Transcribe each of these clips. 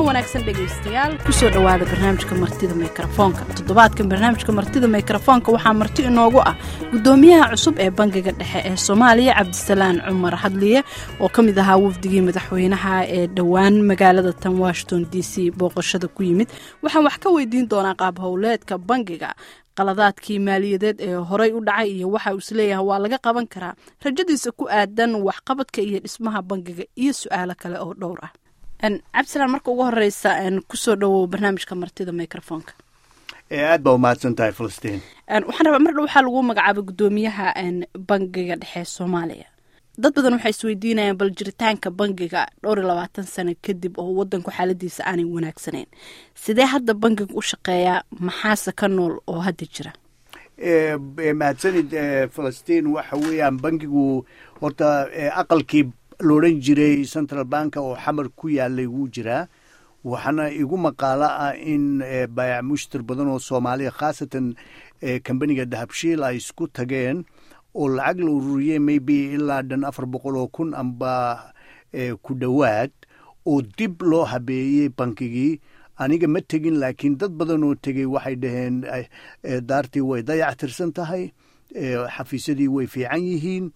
wanaagsan dhegaystayaal kusoo dhowaada barnaamijka martida mikrofoonka toddobaadkan barnaamijka martida mikrofoonka waxaa marti inoogu ah gudoomiyaha cusub ee bangiga dhexe ee soomaaliya cabdisalaan cumar hadliye oo ka mid ahaa wafdigii madaxweynaha ee dhowaan magaalada tan washington d c booqashada ku yimid waxaan wax ka weydiin doonaa qaab howleedka bangiga qaladaadkii maaliyadeed ee horey u dhacay iyo waxa uu isleeyahay waa laga qaban karaa rajadiisa ku aadan waxqabadka iyo dhismaha bangiga iyo su-aalo kale oo dhowr ah cabdisalaan marka ugu horeysa kusoo dhowow barnaamijka martida microfonka aad baa umahadsan tahay filistiin waxaan rabaa mar dhow waxaa lagu magacaabay gudoomiyaha bangiga dhexe soomaaliya dad badan waxay isweydiinayaan bal jiritaanka bangiga dhowr iyo labaatan sano kadib oo wadanku xaaladiisa aanay wanaagsanayn sidee hadda bangiga u shaqeeyaa maxaase ka nool oo hadda jira mahadsanid filistiin waxa weeyaan bangigu horta aqalkii loodhan jiray central banka oo xamar ku yaalay wuu jiraa waxaana igu maqaalo ah in baayac mushtar badan oo soomaaliya khaasatan kambaniga dahabshiil ay isku tageen oo lacag la ururiyey maybe ilaa dhan afar boqol oo kun amba ku dhowaad oo dib loo habeeyey bankigii aniga ma tegin laakiin dad badan oo tegey waxay dhaheen daartii way dayac tirsan tahay xafiisyadii way fiican yihiin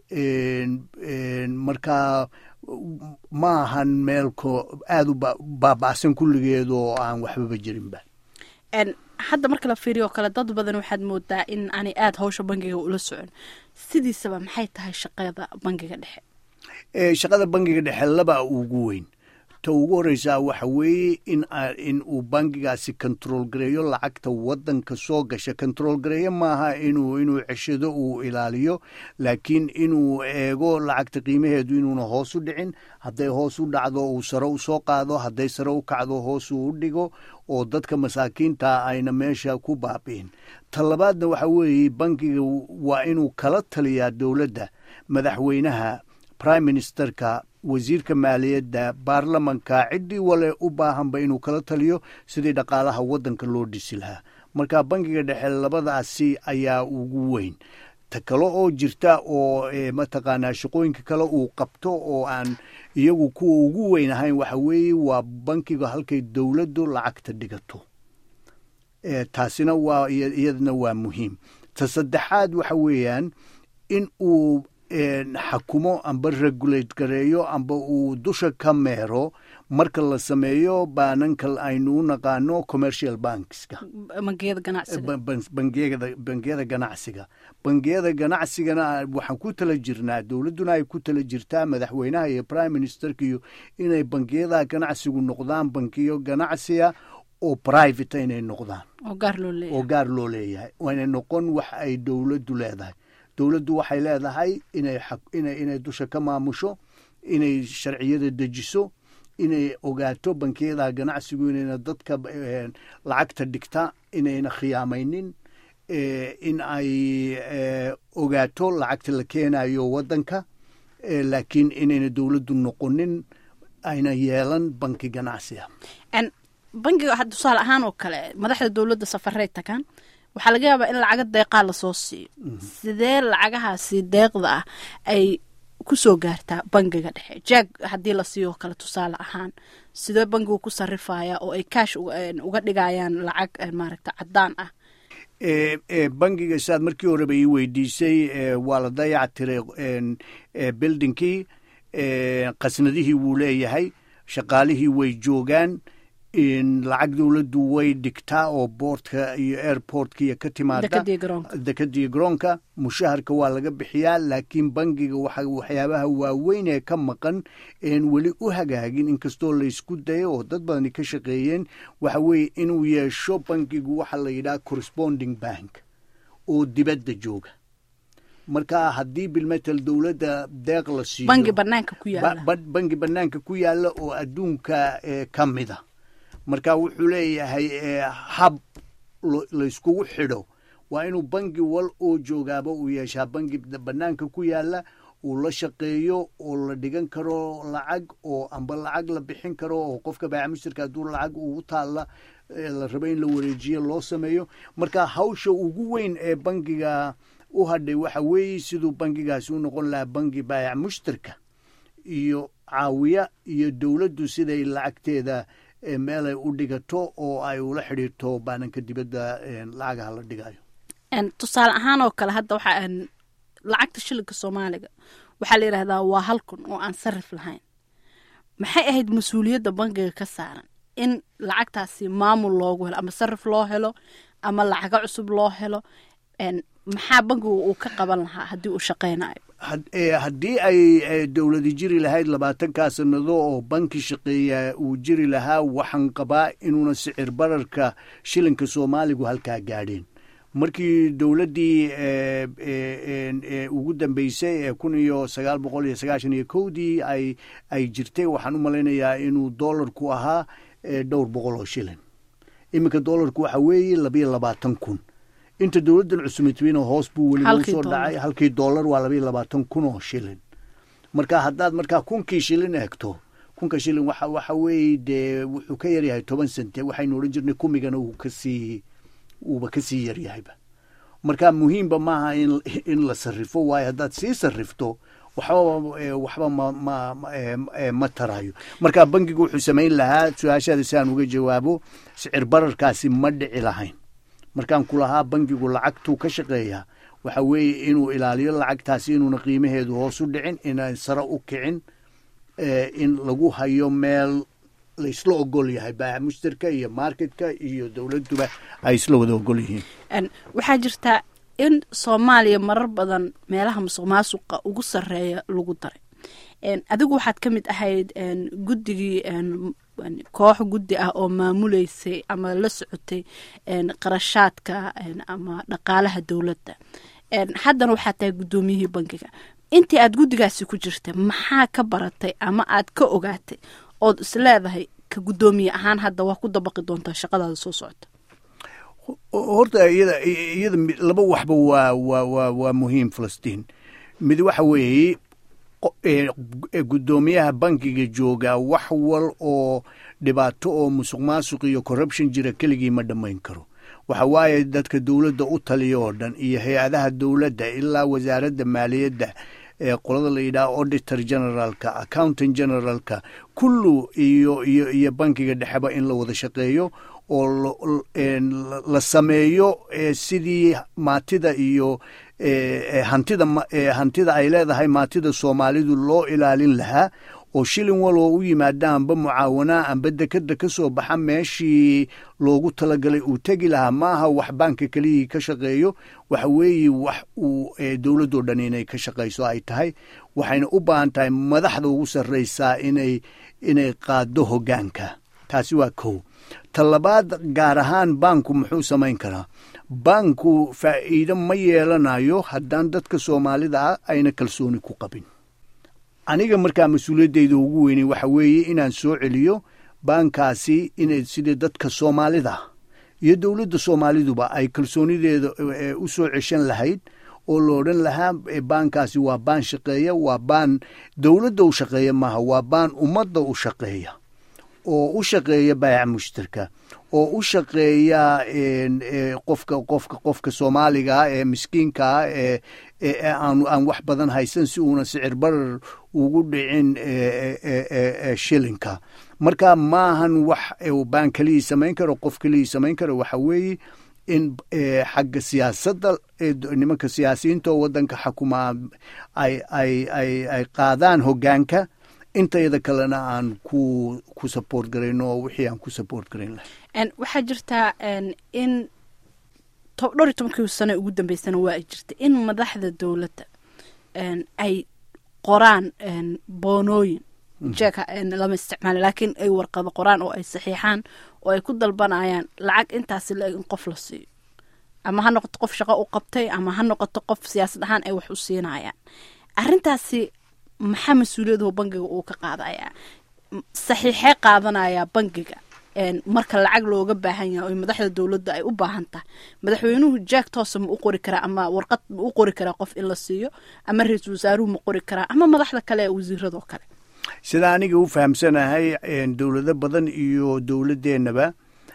markaa ma ahan meelko aada u baaba'san kulligeed oo aan waxbaba jirinba hadda marka la fiiriyo oo kale dad badan waxaad moodaa in aanay aada hawsha bangiga ula socon sidiisaba maxay tahay shaqada bangiga dhexe shaqada bangiga dhexe laba ugu weyn ta ugu horeysaa waxa weeye in in uu bangigaasi control gareeyo lacagta wadanka soo gasha control gareeyo maaha inuu inuu ceshado uu ilaaliyo laakiin inuu eego lacagta qiimaheedu inuuna hoos u dhicin hadday hoos u dhacdo uu sare u soo qaado hadday sare u kacdo hoos uu u dhigo oo dadka masaakiinta ayna meesha ku baabi'in ta labaadna waxa weeye bangiga waa inuu kala taliyaa dowladda madaxweynaha prime ministerka wasiirka maaliyadda baarlamanka ciddii wale u baahanba inuu kala taliyo sidii dhaqaalaha waddanka loo dhisi lahaa marka bangiga dhexe labadaasi ayaa ugu weyn ta kale oo jirta oo mataqaanaa shaqooyinka kale uu qabto oo aan iyagu kuwa ugu weyn ahayn waxa weeye waa bankiga halkay dowladdu lacagta dhigato taasina waa iyadana waa muhiim ta saddexaad waxa weeyaan in uu xakumo amba regulate gareeyo amba uu dusha ka meero marka la sameeyo baananka aynu u naqaano commercial bankska bangiyada ganacsiga bangiyada ganacsigana waxaan ku tala jirnaa dowladduna ay ku tala jirtaa madaxweynaha iyo prime ministerka iyo inay bangiyadaha ganacsigu noqdaan bankiyo ganacsiga oo private inay noqdaan oo gaar loo leeyahay inay noqon wax ay dowladdu leedahay dowladdu waxay leedahay inay dusha ka maamusho inay sharciyada dejiso inay ogaato bankiyada ganacsigu inayna dadka lacagta dhigta inayna khiyaamaynin in ay ogaato lacagta la keenayo waddanka laakiin inayna dowladdu noqonin ayna yeelan banki ganacsiga bankiga tusaale ahaan oo kale madaxda dowladda safaray tagaan waxaa laga yaabaa in lacaga deeqaa lasoo siiyo sidee lacagahaasi deeqda ah ay kusoo gaartaa bangiga dhexe jaag haddii la siiyo kale tusaale ahaan sidee bangigu ku sarifaya oo ay kaash uga dhigayaan lacag maaragta caddaan ah bangiga siaad markii horeba ii weydiisay waa la dayac tiray buildingkii qasnadihii wuu leeyahay shaqaalihii way joogaan lacag dowladdu way dhigtaa oo boortka iyo airportka iyo ka timaada dekadii garoonka mushaharka waa laga bixiyaa laakiin bangiga waxyaabaha waaweyn ee ka maqan een weli u hagaagin inkastoo laysku dayo oo dad badani ka shaqeeyeen waxa weeye inuu yeesho bangigu waxa la yidhaha corresponding bank oo dibadda jooga marka haddii bilmetel dowladda deeq la siiyo bangi banaanka ku yaala bangi banaanka ku yaala oo adduunka ka mida marka wuxuu leeyahay hab layskugu xidho waa inuu bangi wal oo joogaaba uu yeeshaa bangi banaanka ku yaala uu la shaqeeyo oo la dhigan karo lacag oo amba lacag la bixin karo oo qofka baaca mushtarka hadduu lacag ugu taalla la rabo in la wareejiyo loo sameeyo marka hawsha ugu weyn ee bangiga u hadhay waxa weeye siduu bangigaasi u noqon lahaa bangi baayac mushtarka iyo caawiya iyo dowladdu siday lacagteeda meelay u dhigato oo ay ula xidhiirto baananka dibadda lacagaha la dhigayo tusaale ahaan oo kale hadda waxaa lacagta shilinka soomaaliga waxaa la yidhahdaa waa hal kun oo aan sarif lahayn maxay ahayd mas-uuliyadda bangiga ka saaran in lacagtaasi maamul loogu helo ama sarif loo helo ama lacago cusub loo helo maxaa bangigu uu ka qaban lahaa haddii uu shaqaynayo haddii ay dowladi jiri lahayd labaatankaa sanado oo banki shaqeeya uu jiri lahaa waxaan qabaa inuuna sicir bararka shilinka soomaaligu halkaa gaadheen markii dowladdii ugu dambeysay ee kun iyo sagaal boqol iyo sagaashan iyo kowdii ay ay jirtay waxaan u malaynayaa inuu dollarku ahaa dhowr boqol oo shilin iminka dollarku waxa weeye labayo labaatan kun inta dowladdan cusubitwiina hoos buu weliba usoo dhacay halkii dollar waa labayo labaatan kun oo shilin marka haddaad markaa kunkii shilin eegto kunka shilin waxa waxa weeye dee wuxuu ka yaryahay toban sente waxaynu odhan jirnay kumigana uu kasii uuba kasii yaryahayba marka muhiimba maaha in in la sarrifo waayo haddaad sii sarrifto waxba waxba ma ma ma tarayo marka bangigu wuxuu samayn lahaa su-aashaada si aan uga jawaabo sicir bararkaasi ma dhici lahayn markaan ku lahaa bangigu lacagtuu ka shaqeeyaa waxa weeye inuu ilaaliyo lacagtaasi inuuna qiimaheedu hoos u dhicin inaan sare u kicin in lagu hayo meel laisla ogol yahay baaca mushtarka iyo marketka iyo dowladduba ay isla wada ogol yihiin waxaa jirtaa in soomaaliya marar badan meelaha musuq maasuqa ugu sarreeya lagu daray adigu waxaad ka mid ahayd guddigii koox guddi ah oo maamuleysay ama la socotay qarashaadka ama dhaqaalaha dowladda haddana waxaad tahay guddoomiyihii bangiga intii aad guddigaasi ku jirtay maxaa ka baratay ama aad ka ogaatay ood is leedahay ka guddoomiye ahaan hadda waa ku dabaqi doontaa shaqadaada soo socota horta iyada iyada laba waxba waa waa waa waa muhiim falastiin mid waxa weeye guddoomiyaha bankiga joogaa wax wal oo dhibaato oo musuq maasuq iyo corruption jira keligii ma dhammayn karo waxa waaye dadka dowladda u taliya oo dhan iyo hay-adaha dowladda ilaa wasaaradda maaliyadda ee qolada la yidhaha auditor generaalka accountant generaalka kullu iyo iyo iyo bankiga dhexeba in la wada shaqeeyo oo la sameeyo sidii maatida iyo hantida hantida ay leedahay maatida soomaalidu loo ilaalin lahaa oo shilin waloo u yimaada amba mucaawanaa amba dekeda ka soo baxa meeshii loogu talagalay uu tegi lahaa maaha wax baanka keliyii ka shaqeeyo waxa weeye wax uu dowladoo dhan inay ka shaqayso ay tahay waxayna u baahan tahay madaxda ugu sarraysaa inay inay qaado hoggaanka taasi waa kow ta labaad gaar ahaan baanku muxuu samayn karaa baanku faa'iido ma yeelanayo haddaan dadka soomaalida ah ayna kalsooni ku qabin aniga markaa mas-uuliyaddayda ugu weynay waxa weeye inaan soo celiyo baankaasi inay sidii dadka soomaalida iyo dowladda soomaaliduba ay kalsoonideeda u soo ceshan lahayd oo la odhan lahaa baankaasi waa baan shaqeeya waa baan dowladda u shaqeeya maaha waa baan ummadda u shaqeeya oo u shaqeeya baayaca mushtarka oo u shaqeeya qofka qofka qofka soomaaligaa ee miskiinkaa ee aan aan wax badan haysan si uuna sicir barar ugu dhicin shilinka marka maahan wax baan keliyii samayn karo qof keliyii samayn karo waxa weeye in xagga siyaasadda nimanka siyaasiyiinta oo waddanka xakuma ay ay ay ay qaadaan hoggaanka intayada kalena aan ku ku support garayno oo wixii aan ku support garayn lahay waxaa jirtaa in dhowr iyo tobankii sano ugu dambeysana waa ay jirta in madaxda dowladda ay qoraan boonooyin jeeka lama isticmaala laakiin ay warqado qoraan oo ay saxiixaan oo ay ku dalbanayaan lacag intaasi la-eg in qof la siiyo ama ha noqoto qof shaqo u qabtay ama ha noqoto qof siyaasad ahaan ay wax u siinayaan arrintaasi maxaa mas-uuliyadahu bangiga uu ka qaadayaa saxiixee qaadanayaa bangiga marka lacag looga baahan yahay oo madaxda dowladda ay u baahan tahay madaxweynuhu jack toosa ma u qori karaa ama warqad ma u qori karaa qof in la siiyo ama ra-iisul wasaaruhu ma qori karaa ama madaxda kale ee wasiiradoo kale sida aniga u fahamsanahay dowlado badan iyo dowladdeenaba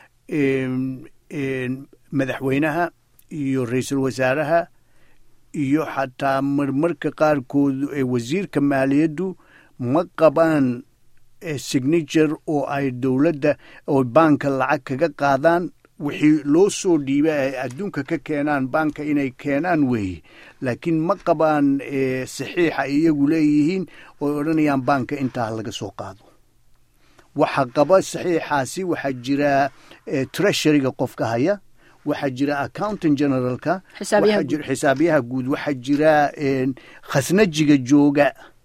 madaxweynaha iyo ra-iisul wasaaraha iyo xataa marmarka qaarkood wasiirka maaliyaddu ma qabaan signature oo ay dowladda oo baanka lacag kaga qaadaan wixii loo soo dhiiba ay adduunka ka keenaan baanka inay keenaan weeye laakiin ma qabaan saxiixa iyagu leeyihiin ooy odhanayaan baanka intaa laga soo qaado waxa qaba saxiixaasi waxaa jira treasuryga qofka haya waxaa jira accountant generalka xisaabiyaha guud waxaa jira khasnajiga jooga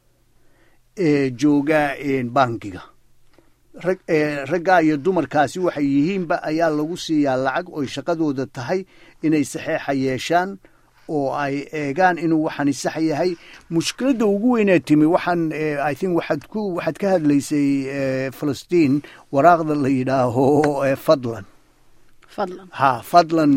jooga bankiga raggaa iyo dumarkaasi waxay yihiinba ayaa lagu siiyaa lacag oy shaqadooda tahay inay saxeixa yeeshaan oo ay eegaan inuu waxani sax yahay mushkiladda ugu weynaa timi waxaan i think waxaad ku waxaad ka hadlaysay falastiin waraaqda la yidhaaho fadlan ha fadlan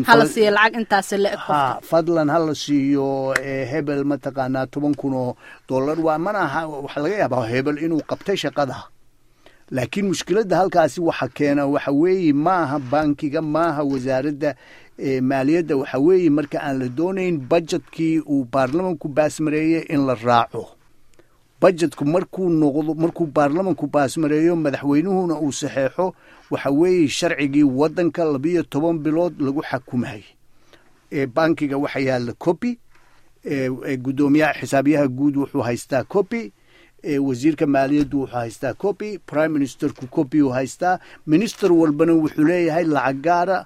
ha fadlan hala siiyo hebel mataqaanaa toban kun oo dollar waa mana aha waxaa laga yaabaa hebel inuu qabtay shaqada laakiin mushkiladda halkaasi waxa keena waxa weeye maaha bankiga maaha wasaaradda maaliyadda waxa weeye marka aan la doonayn bajetkii uu baarlamanku baasmareeyey in la raaco bajetku markuu noqdo markuu baarlamanku baasmareeyo madaxweynuhuna uu saxeexo waxa weeye sharcigii waddanka labiyo toban bilood lagu xakumayay bankiga waxa yaalla copy guddoomiyaha xisaabiyaha guud wuxuu haystaa copy wasiirka maaliyaddu wuxuu haystaa copy prime ministerku copy uu haystaa minister walbana wuxuu leeyahay lacag gaara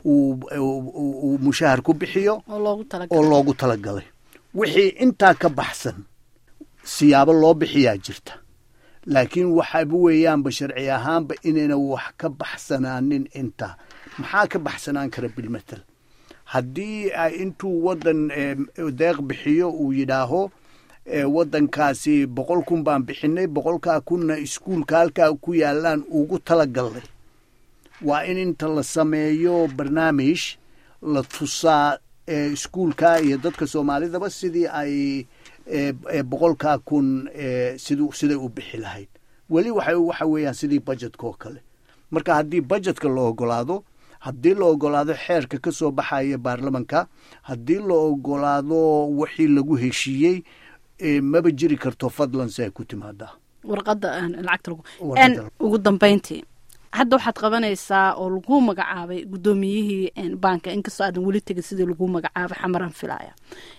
uu mushahar ku bixiyo oo loogu talagalay wixii intaa ka baxsan siyaabo loo bixiyaa jirta laakiin waxaba weeyaanba sharci ahaanba inayna wax ka baxsanaanin intaa maxaa ka baxsanaan kara bilmatel haddii intuu waddan deeq bixiyo uu yidhaaho waddankaasi boqol kun baan bixinay boqolkaa kunna iskuulka halkaa ku yaalaan ugu talagalnay waa in inta la sameeyo barnaamij la tusaa iskuulka iyo dadka soomaalidaba sidii ay boqolkaa kun sid siday u bixi lahayd weli waxa waxa weeyaan sidii bajetka oo kale marka haddii bajetka la ogolaado haddii la ogolaado xeerka ka soo baxaya baarlamanka haddii la ogolaado wixii lagu heshiiyey maba jiri karto fadlan si ay ku timaadaa warqadda lacagta ugu dambeyntii hadda waxaad qabanaysaa oo lagu magacaabay guddoomiyihii baanka inkastoo aadan weli tegin sidii lagu magacaabay xamaran filaya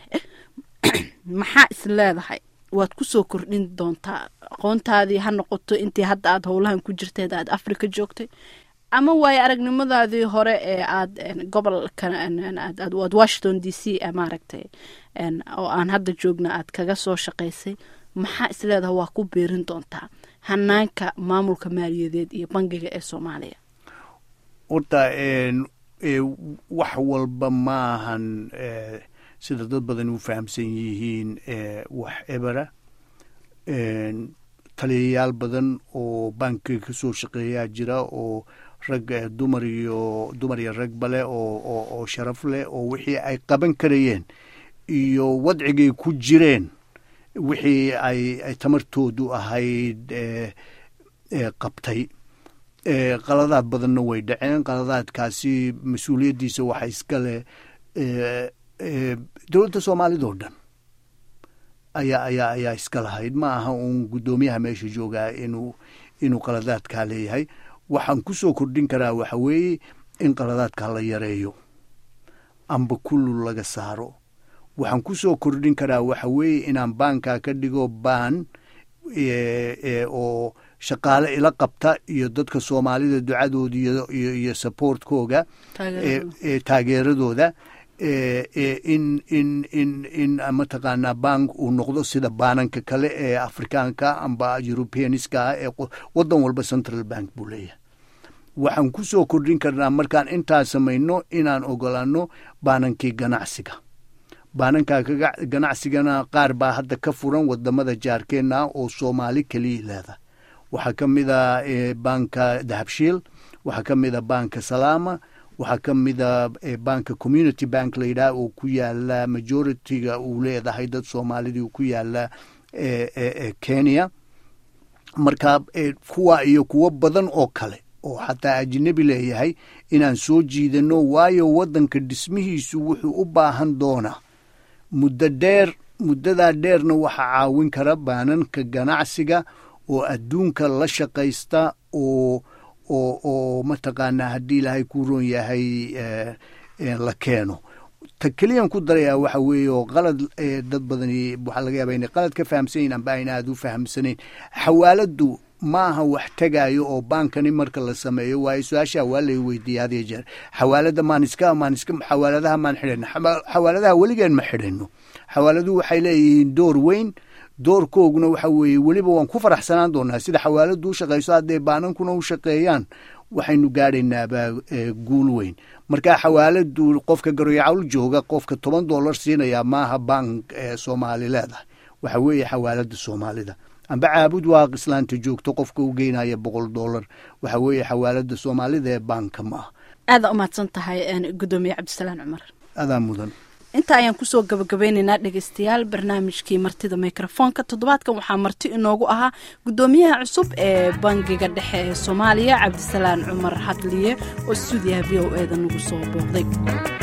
maxaa is leedahay waad ku soo kordhin doontaa aqoontaadii ha noqoto intii hadda aad howlahan ku jirteed aad africa joogtay ama waayo aragnimadaadii hore ee aad gobolka aad washington d c maaragtay oo aan hadda joogna aad kaga soo shaqaysay maxaa is leedahay waa ku biirin doontaa hanaanka maamulka maaliyadeed iyo bangiga ee soomaaliya horta wax walba maahan sida dad badan u fahamsan yihiin wax ebera taliyayaal badan oo bankiga ka soo shaqeeyaa jira oo rag dumar iyo dumar iyo rag bale oo oo sharaf leh oo wixii ay qaban karayeen iyo wadcigay ku jireen wixii ay tamartoodu ahayd qabtay qaladaad badanna way dhaceen qaladaadkaasi mas-uuliyaddiisa waxa iska leh dowladda soomaalida oo dhan ayaa ayaa ayaa iska lahayd ma aha uun guddoomiyaha meesha joogaa inuu inuu qaladaadkaa leeyahay waxaan ku soo kordhin karaa waxa weeye in qaladaadka la yareeyo amba kullu laga saaro waxaan ku soo kordhin karaa waxa weeye inaan baankaa ka dhigo baan oo shaqaale ila qabta iyo dadka soomaalida ducadooda iyo iyo supportkooga taageeradooda in in in in mataqaanaa bank uu noqdo sida baananka kale ee afrikaanka amba europeaniska ah ee waddan walba central bank buu leeyahay waxaan ku soo kordhin karnaa markaan intaa samayno inaan ogolaano baanankii ganacsiga baananka ganacsigana qaar baa hadda ka furan wadamada jaarkeenna oo soomaali keliya leeda waxaa ka mid a banka dahabshiil waxaa ka mid a banka salaama waxaa ka mida banka community bank layidhaha oo ku yaala majority-ga uu leedahay dad soomaalidii ku yaala kenya marka kuwa iyo kuwo badan oo kale oo xataa ajnebi leeyahay inaan soo jiidano waayo waddanka dhismihiisu wuxuu u baahan doonaa muddo dheer muddadaa dheerna waxaa caawin kara baananka ganacsiga oo adduunka la shaqaysta oo oo oo mataqaanaa haddii ilaahay kuu roon yahay la keeno ta keliyan ku darayaa waxa weeye oo qalad dad badani waxaa laga yaaba inay qalad ka fahamsan yihin amba ayna aada u fahamsanayn xawaaladdu ma aha wax tegaayo oo baankani marka la sameeyo waayo su-aashaa waa lay weydiiyey had iyo jeer xawaalada maan iska maan iska xawaaladaha maan xidhano xawaaladaha weligeen ma xidhano xawaaladuhu waxay leeyihiin door weyn doorkooguna waxa weeye weliba waan ku faraxsanaan doonaa sida xawaaladu u shaqayso hadday baanankuna u shaqeeyaan waxaynu gaadhaynaabaa guul weyn marka xawaaladu qofka garoyacawl jooga qofka toban dollar siinaya maaha bank soomaali leedahay waxa weeye xawaalada soomaalida amba caabud waa islaanta joogto qofka u geynaya boqol dollar waxa weeye xawaalada soomaalida ee baanka ma ah aada umahadsan tahay gudoomiye cabdisalaan cumar adaa mudan inta ayaan kusoo gabagabeynaynaa dhegeystayaal barnaamijkii martida mikrofoonka toddobaadkan waxaa marti inoogu ahaa gudoomiyaha cusub ee bangiga dhexe ee soomaaliya cabdisalaan cumar hadliye oo stuudiyaha v o eda nagu soo booqday